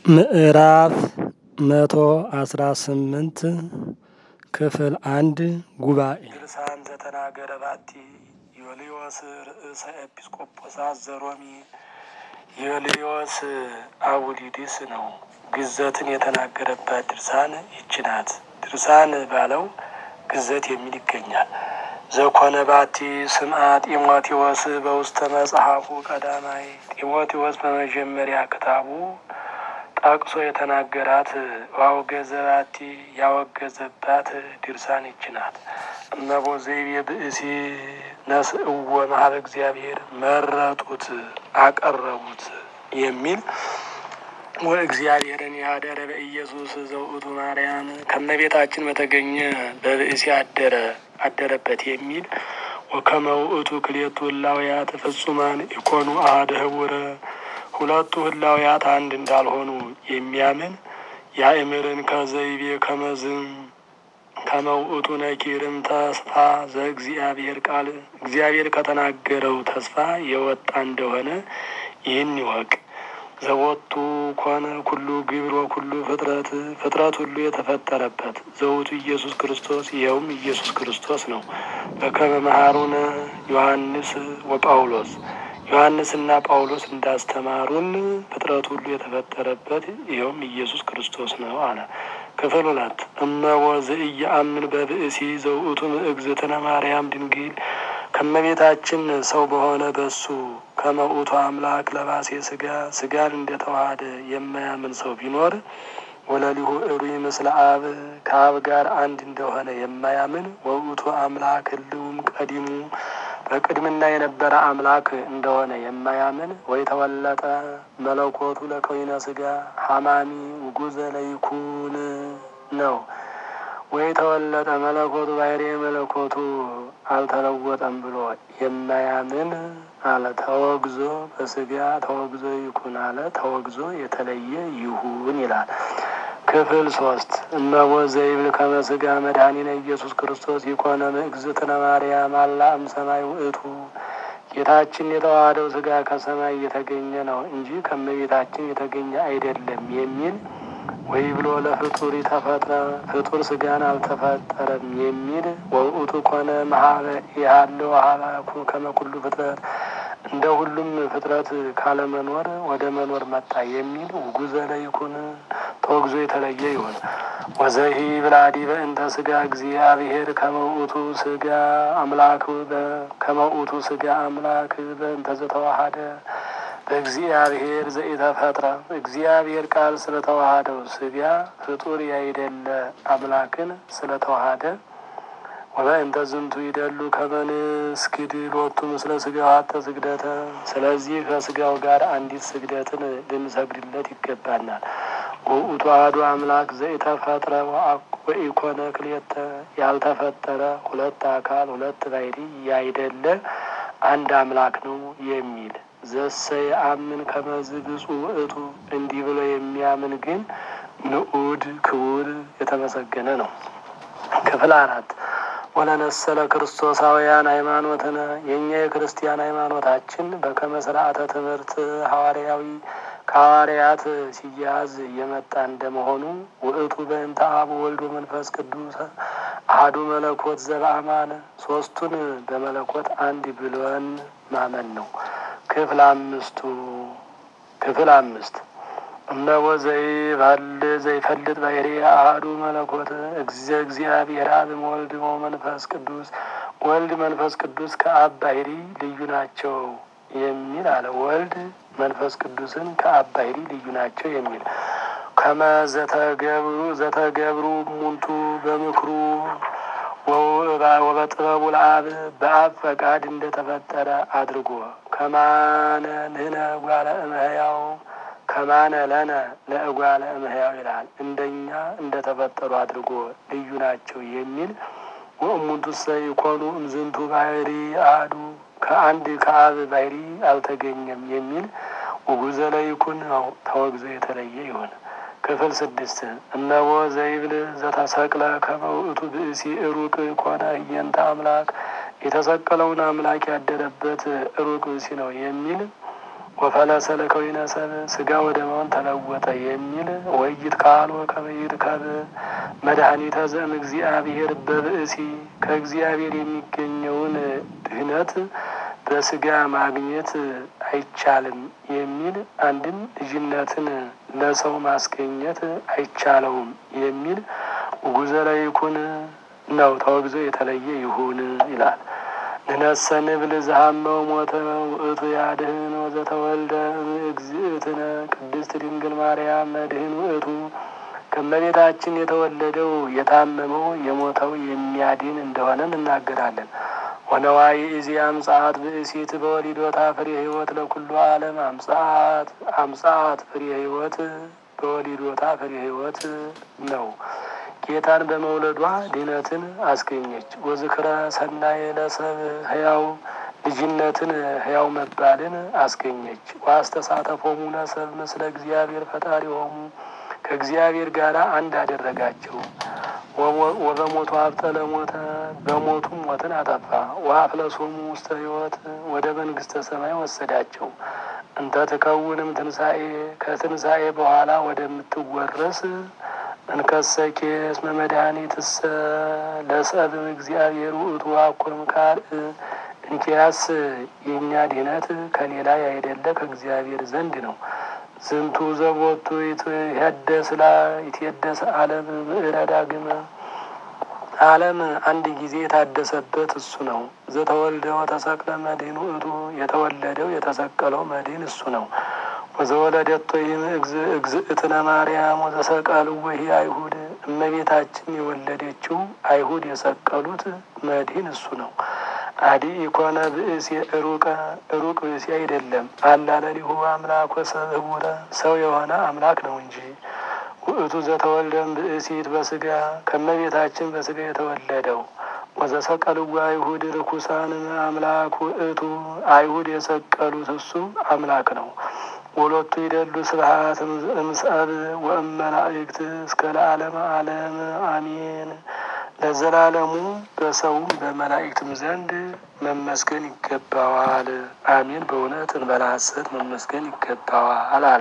ምዕራፍ መቶ አስራ ስምንት ክፍል አንድ ጉባኤ ድርሳን ዘተናገረ ባቲ ዮልዮስ ርእሰ ኤጲስቆጶሳት ዘሮሚ ዮልዮስ አቡሊዲስ ነው። ግዘትን የተናገረባት ድርሳን ይች ናት። ድርሳን ባለው ግዘት የሚል ይገኛል። ዘኮነ ባቲ ስምዐ ጢሞቴዎስ በውስተ መጽሐፉ ቀዳማይ ጢሞቴዎስ በመጀመሪያ ክታቡ ጠቅሶ የተናገራት ዋውገዘ ባቲ ያወገዘባት ድርሳን ይች ናት። እመቦ ዘይቤ ብእሲ ነስእዎ መሀበ እግዚአብሔር መረጡት አቀረቡት የሚል ወእግዚአብሔርን ያደረ በኢየሱስ ዘውእቱ ማርያም ከመቤታችን በተገኘ በብእሲ አደረ አደረበት የሚል ወከመ ውእቱ ክልኤቱ ህላውያት ፍጹማን ኢኮኑ አሐደ ህቡረ ሁለቱ ህላውያት አንድ እንዳልሆኑ የሚያምን ያእምርን ከዘይቤ ከመዝም ከመውእቱ ነኪርም ተስፋ ዘእግዚአብሔር ቃል እግዚአብሔር ከተናገረው ተስፋ የወጣ እንደሆነ ይህን ይወቅ። ዘቦቱ ኮነ ኩሉ ግብር ወኩሉ ፍጥረት ፍጥረት ሁሉ የተፈጠረበት ዘውቱ ኢየሱስ ክርስቶስ ይኸውም ኢየሱስ ክርስቶስ ነው። በከመ መሃሩነ ዮሐንስ ወጳውሎስ ዮሐንስና ጳውሎስ እንዳስተማሩን ፍጥረት ሁሉ የተፈጠረበት ይኸውም ኢየሱስ ክርስቶስ ነው አለ። ክፍል ሁለት እመቦ ዘኢየአምን በብእሲ ዘውእቱ እግዝእትነ ማርያም ድንግል ከመቤታችን ሰው በሆነ በሱ ከመውእቱ አምላክ ለባሴ ስጋ ስጋን እንደተዋሃደ የማያምን ሰው ቢኖር ወለሊሁ እሩይ ምስለ አብ ከአብ ጋር አንድ እንደሆነ የማያምን ወውእቱ አምላክ ህልውም ቀዲሙ በቅድምና የነበረ አምላክ እንደሆነ የማያምን ወይ ተወለጠ መለኮቱ ለከዊነ ስጋ ሀማሚ ውጉዘ ለይኩን ነው። ወይ ተወለጠ መለኮቱ ባሕሪ መለኮቱ አልተለወጠም ብሎ የማያምን አለ። ተወግዞ በስጋ ተወግዞ ይኩን አለ። ተወግዞ የተለየ ይሁን ይላል። ክፍል ሶስት እመቦ ዘይብል ከመ ስጋ መድኃኒነ ኢየሱስ ክርስቶስ ይኮነ እግዝእትነ ማርያም አላ እምሰማይ ውእቱ ጌታችን የተዋሃደው ስጋ ከሰማይ የተገኘ ነው እንጂ ከመቤታችን የተገኘ አይደለም የሚል ወይ ብሎ ለፍጡር ተፈጥረ ፍጡር ስጋን አልተፈጠረም የሚል ወውእቱ ኮነ መሀበ ያለው ሀላኩ ከመኩሉ ፍጥረት እንደ ሁሉም ፍጥረት ካለመኖር ወደ መኖር መጣ የሚል ውጉዘ ለይኩን ተወግዞ የተለየ ይሁን። ወዘሂ ብላዲ በእንተ ስጋ እግዚአብሔር ከመውእቱ ስጋ አምላክ ከመውእቱ ስጋ አምላክ በእንተ ዘተዋሃደ በእግዚአብሔር ዘኢተፈጥረ እግዚአብሔር ቃል ስለተዋሃደው ስጋ ፍጡር ያይደለ አምላክን ስለተዋሃደ ወበእንተ ዝንቱ ይደሉ ከመንስግድ ሎቱ ምስለ ስጋው አተ ስግደተ ስለዚህ ከስጋው ጋር አንዲት ስግደትን ልንሰግድለት ይገባናል። ውእቱ አሐዱ አምላክ ዘኢተፈጥረ ወኢኮነ ክልኤተ ያልተፈጠረ ሁለት አካል ሁለት ባሕሪ ያይደለ አንድ አምላክ ነው የሚል ዘሰ የአምን ከመዝ ብፁዕ ውእቱ እንዲህ ብሎ የሚያምን ግን ንዑድ ክቡር የተመሰገነ ነው። ክፍል አራት ወለነሰለ ክርስቶሳውያን ሃይማኖትነ የእኛ የክርስቲያን ሃይማኖታችን በከመ ስርዓተ ትምህርት ሐዋርያዊ ከሐዋርያት ሲያዝ የመጣ እንደመሆኑ ውእቱ በእንተ አብ ወልድ መንፈስ ቅዱስ አሐዱ መለኮት ዘበአማነ ሶስቱን በመለኮት አንድ ብሎን ማመን ነው። ክፍል አምስቱ ክፍል አምስት እነሆ ዘይባል ዘይፈልጥ ባሕሪ አሐዱ መለኮት እግዚ እግዚአብሔር አብ ወልድ መንፈስ ቅዱስ ወልድ መንፈስ ቅዱስ ከአብ ባሕሪ ልዩ ናቸው የሚል አለ። ወልድ መንፈስ ቅዱስን ከአብ ባሕሪ ልዩ ናቸው የሚል ከመ ዘተገብሩ ዘተገብሩ ሙንቱ በምክሩ ወበጥበቡ ለአብ በአብ ፈቃድ እንደተፈጠረ አድርጎ ከማነ ንሕነ ጓለ እመሕያው ከማነ ለነ ለእጓለ እመሕያው ይላል። እንደኛ እንደተፈጠሩ አድርጎ ልዩ ናቸው የሚል ወእሙንቱሰ ይኮኑ እምዝንቱ ባሕሪ አሐዱ ከአንድ ከአብ ባሕሪ አልተገኘም የሚል ውጉዘ ለይኩን ነው ተወግዞ የተለየ ይሆን። ክፍል ስድስት እነሆ ዘይብል ዘተሰቅለ ከመ ውእቱ ብእሲ ሩቅ ኮነ እየንተ አምላክ የተሰቀለውን አምላክ ያደረበት ሩቅ ብእሲ ነው የሚል ወፈለሰ ለከዊነ ሰብእ ስጋ ወደ መሆን ተለወጠ የሚል ወይት ካል ወከመይት ከብ መድኃኒተ ዘእም እግዚአብሔር በብእሲ ከእግዚአብሔር የሚገኘውን ድህነት በስጋ ማግኘት አይቻልም የሚል አንድም ልጅነትን ለሰው ማስገኘት አይቻለውም የሚል ጉዘለ ይኩን ነው ተወግዞ የተለየ ይሁን ይላል። ንነሰ ንብል ዘሀመው ሞተ ውእቱ ያድህን ወዘተወልደ እግዝእትነ ቅድስት ድንግል ማርያም መድህን ውእቱ ከመቤታችን የተወለደው የታመመው የሞተው የሚያድን እንደሆነ እንናገራለን። ወነዋይ እዚህ አምጻት ብእሲት በወሊዶታ ፍሬ ሕይወት ለኩሉ ዓለም አምጻት አምጻት ፍሬ ሕይወት በወሊዶታ ፍሬ ሕይወት ነው። ጌታን በመውለዷ ድነትን አስገኘች። ወዝክረ ሰናይ ለሰብ ህያው ልጅነትን ህያው መባልን አስገኘች። ዋስተሳተፎሙ ለሰብ ምስለ እግዚአብሔር ፈጣሪ ሆሙ ከእግዚአብሔር ጋር አንድ አደረጋቸው። ወበሞቱ አብጠለ ሞተ በሞቱም ሞትን አጠፋ። ወአፍለሶሙ ውስተ ሕይወት ወደ መንግስተ ሰማይ ወሰዳቸው። እንተ ትከውንም ትንሣኤ ከትንሣኤ በኋላ ወደምትወረስ እንከሰኬ እስመ መድኃኒትሰ ለሰብም እግዚአብሔር ውእቱ አኮም ካልእ እንኪያስ የእኛ ድህነት ከሌላ ያይደለ ከእግዚአብሔር ዘንድ ነው። ዝንቱ ዘቦቱ ይትሄደስ ላ ይትሄደስ ዓለም ምዕረ ዳግመ ዓለም አንድ ጊዜ የታደሰበት እሱ ነው። ዘተወልደ ወተሰቅለ መድህን ውእቱ የተወለደው የተሰቀለው መድህን እሱ ነው። ወዘወለደቶ ይህም እግዝእትነ ማርያም ወዘሰቀሉ ወሂ አይሁድ እመቤታችን የወለደችው አይሁድ የሰቀሉት መድህን እሱ ነው። አዲ ኢኮነ ብእሲ ሩቀ ሩቅ ብእሲ አይደለም። አላለሊሁ አምላክ ወሰብ ህቡረ ሰው የሆነ አምላክ ነው እንጂ ውእቱ ዘተወልደም ብእሲት በስጋ ከመቤታችን በስጋ የተወለደው ወዘሰቀልዋ አይሁድ ርኩሳን አምላክ ውእቱ አይሁድ የሰቀሉት እሱ አምላክ ነው። ወሎቱ ይደሉ ስብሐት እምሰብ ወእመላእክት እስከ ለዓለመ ዓለም አሜን። ለዘላለሙ በሰውም በመላእክትም ዘንድ መመስገን ይገባዋል። አሜን። በእውነት እንበላ ሐሰት መመስገን ይገባዋል አለ።